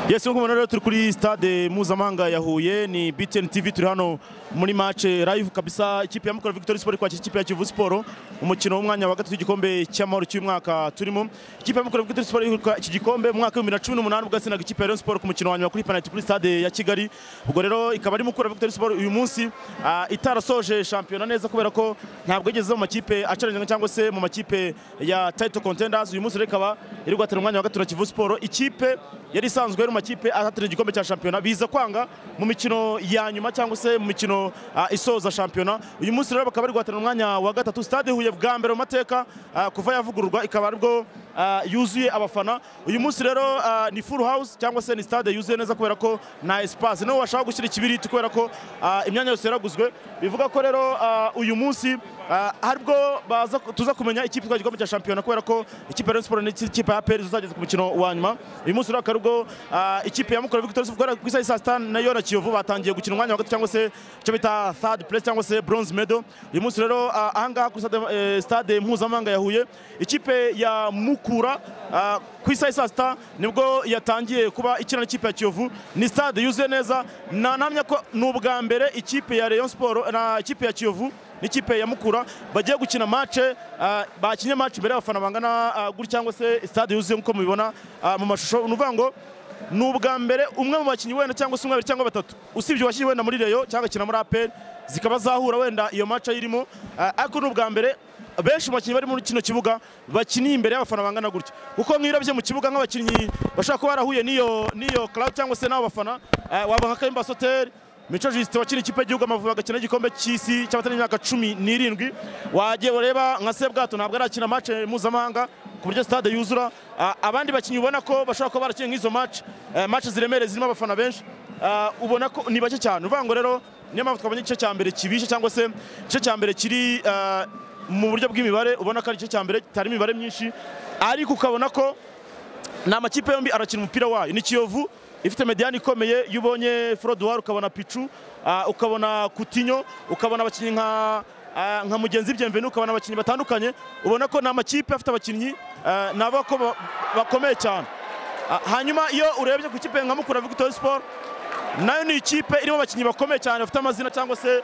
yesi nk'uko mubibona rero turi kuri stade mpuzamahanga ya huye ni btn tv turi hano muri match live kabisa ikipe ya mukura victory sport kwakira ikipe ya kivu siporo umukino w'umwanya wa gatatu w'igikombe cy'amahoro cy'umwaka turimo ikipe ya mukura victory sport yegukana iki gikombe mu mwaka w'ibihumbi bibiri na cumi n'umunani ubwo yatsinaga ikipe ya rayon sport ku mukino wa nyuma kuri penalty kuri stade ya kigali ubwo rero ikaba ari mukura victory sport uyu munsi ah, itarasoje shampiyona neza kubera ko ntabwo yigeze mu makipe acaranye cyangwa se mu makipe ya title contenders uyu munsi rero ikaba iri guhatanira umwanya wa gatatu na kivu siporo ikipe yari isanzwe ari mu makipe ahatanira igikombe cya shampiyona biza kwanga mu mikino ya nyuma cyangwa se mu mikino ah, isoza shampiyona uyu munsi rero bakaba bari guhatanira umwanya wa gatatu stade huye bwa mbere mu mateka ah, kuva yavugururwa ikaba aribwo ah, yuzuye abafana uyu munsi rero ah, ni full house cyangwa se ni stade yuzuye neza kubera ko nta espace niho washaka gushyira ikibiriti kubera ko ah, imyanya yose yaraguzwe bivuga ko rero ah, uyu munsi ah, aribwo baza tuza kumenya ikipe itwara igikombe cya shampiyona kubera ko ikipe ya Rayon Sports n'ikipe ya APR zizageza ku mukino wa nyuma uyu munsi rero akaba aribwo ah, ikipe ya Mukura Victorious guhera ku isaha ya saa sita nayo na Kiyovu batangiye gukina umwanya wa gatatu cyangwa se icyo bita third place cyangwa se bronze medal uyu munsi rero ah, ahangaha kuri stade, eh, stade mpuzamahanga ya Huye ikipe ya Mukura ah, ku isaha ya saa sita nibwo yatangiye kuba ikina n'ikipe ya Kiyovu ni stade yuzuye neza nanamya ko ni ubwa mbere ikipe ya Rayon Sports na ikipe ya Kiyovu n'ikipe ya Mukura bagiye gukina matche ah, bakinye match imbere y'abafana bangana ah, gutya cyangwa se stade yuzuye nk'uko mubibona ah, mu mashusho ni ukuvuga ngo ni ubwa mbere umwe mu bakinnyi wenda cyangwa se umwe babiri cyangwa batatu usibye uwashyiriwe wenda muri Rayon cyangwa akina muri APR zikaba zahura wenda iyo match ayirimo ah, ariko ni ubwa mbere benshi mu bakinnyi bari muri kino kibuga bakiniye imbere y'abafana bangana gutya kuko mwirabye mu kibuga nk'abakinnyi bashobora kuba barahuye n'iyo n'iyo crowd cyangwa se n'abo bafana ah, wabaha Kayumba Soter Mico Justin wakina ikipe y'igihugu Amavubi agakina igikombe cy'isi cy'abatari imyaka cumi n'irindwi wagiye ureba nka Sebwato ntabwo arakina match mpuzamahanga ku buryo stade yuzura Ah, abandi bakinnyi ubona ko bashobora kuba barakinnye nk'izo match eh, match ziremereye zirimo abafana benshi Ah, ubona ko ni bake cyane uvuga ngo rero niyo mpamvu twabonye igice cya mbere kibishe cyangwa se igice cya mbere kiri ah, mu buryo bw'imibare ubona ko ari igice cya mbere kitarimo imibare myinshi ariko ukabona ko ni amakipe yombi arakina umupira wayo ni kiyovu ifite mediyani ikomeye iyo ubonye forodowari ukabona picu ah, ukabona kutinyo ukabona abakinnyi nka ah, nka mugenzi byemveni ukabona abakinnyi batandukanye ubona ko ni amakipe afite abakinnyi ah, ni abo ko ba- bakomeye cyane Ah, hanyuma iyo urebye ku ikipe nka mukura victory sport nayo ni ikipe irimo abakinnyi bakomeye cyane bafite amazina cyangwa se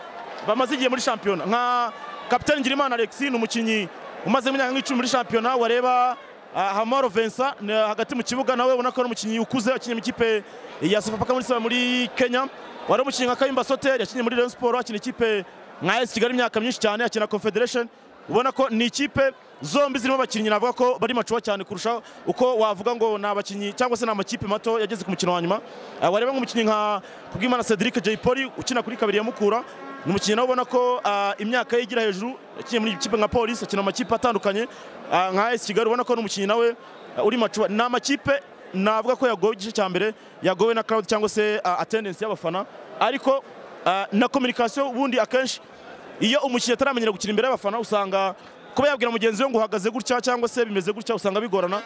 bamaze igihe muri shampiyona nka kapitani ngirimana alexi ni umukinnyi umaze imyaka nk'icumi muri shampiyona wareba ah, hamaro vincent ni hagati mu kibuga nawe ubona ko ari umukinnyi ukuze wakinnye mu ikipe ya sofapaka muri saba muri kenya wari umukinnyi nka kayumba soter yakinnye muri rayon sport akina ikipe nka es kigali imyaka myinshi cyane akina confederation ubona ko ni ikipe zombi zirimo abakinnyi navuga ko bari macuwa cyane kurusha uko wavuga ngo ni abakinnyi cyangwa se ni amakipe mato yageze ku mukino wa nyuma Ah, wareba nk'umukinnyi nka kubwimana cedric j poli ukina kuri kabiri ya mukura ni umukinnyi nawe ubona ko ah, imyaka ye igira hejuru yakinnye muri ikipe nka polisi akina mu makipe atandukanye ah, nka es kigali ubona ko ni umukinnyi nawe ah, uri macuwa ni amakipe navuga ko yagowe igice cya mbere yagowe na crowd cyangwa se ah, attendance y'abafana ariko ah, na communication ubundi akenshi iyo umukinnyi ataramenyera gukina imbere y'abafana usanga kuba yabwira mugenzi we ngo uhagaze gutya cyangwa se bimeze gutya usanga bigorana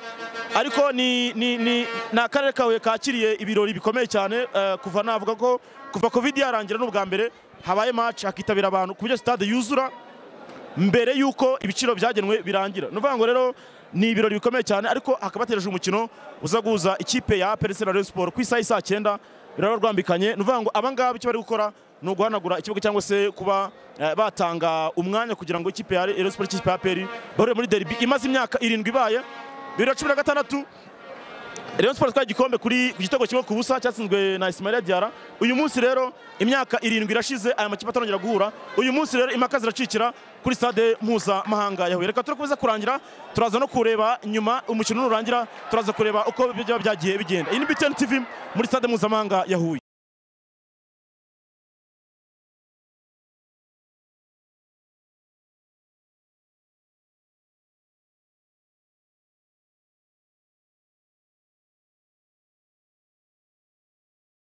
ariko ni ni ni ni akarere ka Huye kakiriye ibirori bikomeye cyane eh, kuva navuga ko kuva covid yarangira n'ubwa mbere habaye match hakitabira abantu ku buryo stade yuzura mbere y'uko ibiciro byagenwe birangira ni ukuvuga ngo rero ni ibirori bikomeye cyane ariko hakaba hategereje umukino uza guhuza ikipe ya APR na Rayon Sports ku isaha y'i saa cyenda biraba rwambikanye ni ukuvuga ngo aba ngaba icyo bari gukora ni uguhanagura ikibuga cyangwa se kuba eh, batanga umwanya kugira ngo ikipe ya Rayon Sports ikipe ya APR bahurire muri derby imaze imyaka irindwi ibaye bibiri na cumi na gatandatu Rayon Sports itwaye igikombe kuri ku gitego kimwe ku busa cyatsinzwe na Ismaila Diarra uyu munsi rero imyaka irindwi irashize aya makipe atarongera guhura uyu munsi rero impaka ziracikira kuri stade mpuzamahanga ya Huye reka turakomeza kurangira turaza no kureba nyuma umukino nurangira turaza kureba uko byaba byagiye bigenda iyi ni BTN TV muri stade mpuzamahanga ya Huye